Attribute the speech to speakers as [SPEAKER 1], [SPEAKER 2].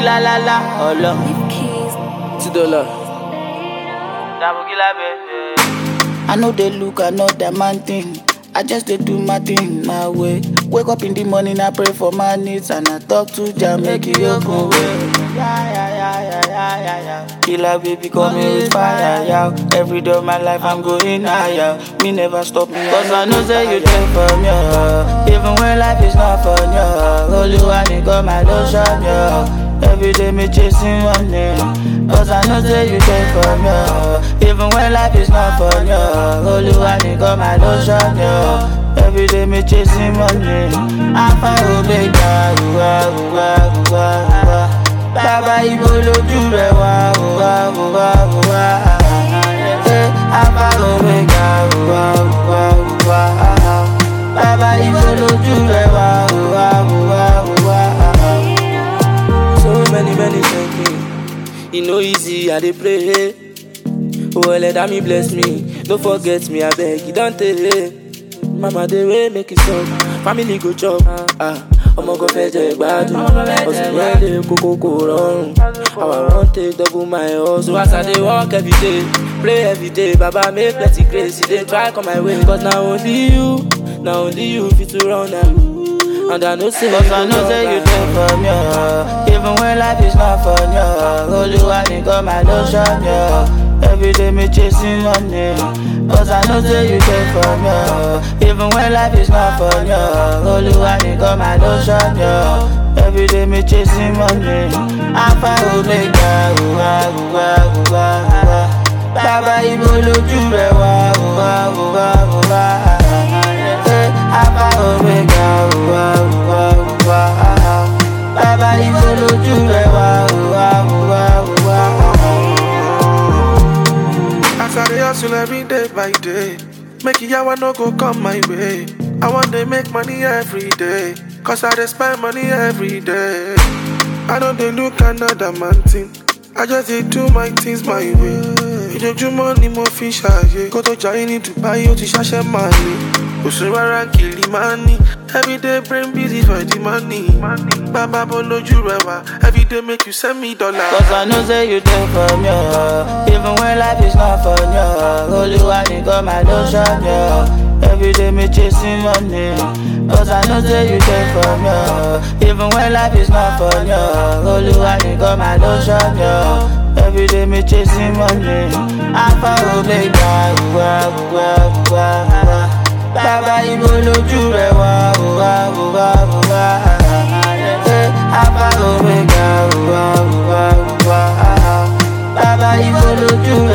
[SPEAKER 1] la la la, ọlọ.
[SPEAKER 2] Two dollar.
[SPEAKER 1] Dabogila baby. I know they look another man thing. I just dey do my thing my way. Wake up in the morning, I pray for my needs and I talk to Jah make He open way. Yeah, yeah, yeah, yeah, yeah, yeah, yeah. Killer baby coming with fire, yeah. Every day of my life I'm going higher. Me never stop me, cause I know say you take from me. Even when life is not fun, yeah. Only one nigga my lotion, yeah. Every day me chasing money Cause I know say you take from me Even when life is not fun, yeah Only one nigga my lotion, yeah Every day me chasing money Alpha Omega, uwa, uwa, uwa, uwa Bàbá ibo lójú rẹ̀ wá, uwa, uwa, uwa Eh, Alpha Omega, uwa, uwa, uwa Bàbá ibo lójú rẹ̀ wá, uwa, uwa, uwa
[SPEAKER 2] So many, many thank me. E no easy, I dey pray. Oh, let me bless me. No forget me, I beg you, don't tell. Mama, dey way make it stop. Family go chop. Ah, ọmọ kan fẹ́ jẹ ìgbádùn. Ọ̀sùn yẹn lè kókó kò rọrùn. How I wan take double my hustle. As I dey work every day, pray every day. Baba make plenty grace, e dey try come my way. Cause na only you, na only you fit to run am. And I know say
[SPEAKER 1] Cause I know say you take from me Even when life is not fun, yeah Olúwa nìkan my lotion, yeah Every day me chasing money Cause I know say you take from me Even when life is not fun, yeah Olúwa nìkan my lotion, yeah Every day me chasing money Alpha Omega, uwa, uwa, uwa, uwa Bàbá ibo lójú rẹ̀ wá, uwa, uwa, uwa Eh, Alpha Omega, uwa, uwa, uwa Bàbá ibo lójú rẹ̀ wá, uwa, uwa, uwa
[SPEAKER 3] As I dey hustle every day by day, make yawa no go come my way. I want to make money every day, cause I dey spend money every day. I don't dey look another man thing, I just dey do my things my way. Ìjọjúmọ́ ni mo fi ṣàyè, kó tó jayé ní Dubai ó ti ṣàṣẹ máa ní. Òṣù rárá kìlì máa ní, everyday brain busy for the money. Bàbá bọ́ lójú rẹ̀ wá, everyday make you send me dollar.
[SPEAKER 1] Cause I know say you take from me Even when life is not fun, yeah Olúwa nìkan my lotion, yeah Every day me chasing money Cause I know say you take from me Even when life is not fun, yeah Olúwa nìkan my lotion, yeah Every day me chasing money Alpha Omega, uwa, uwa, uwa, uwa Bàbá ibo lójú rẹ̀ wá, uwa, uwa, uwa Eh, Alpha Omega, uwa, uwa, uwa Bàbá ibo lójú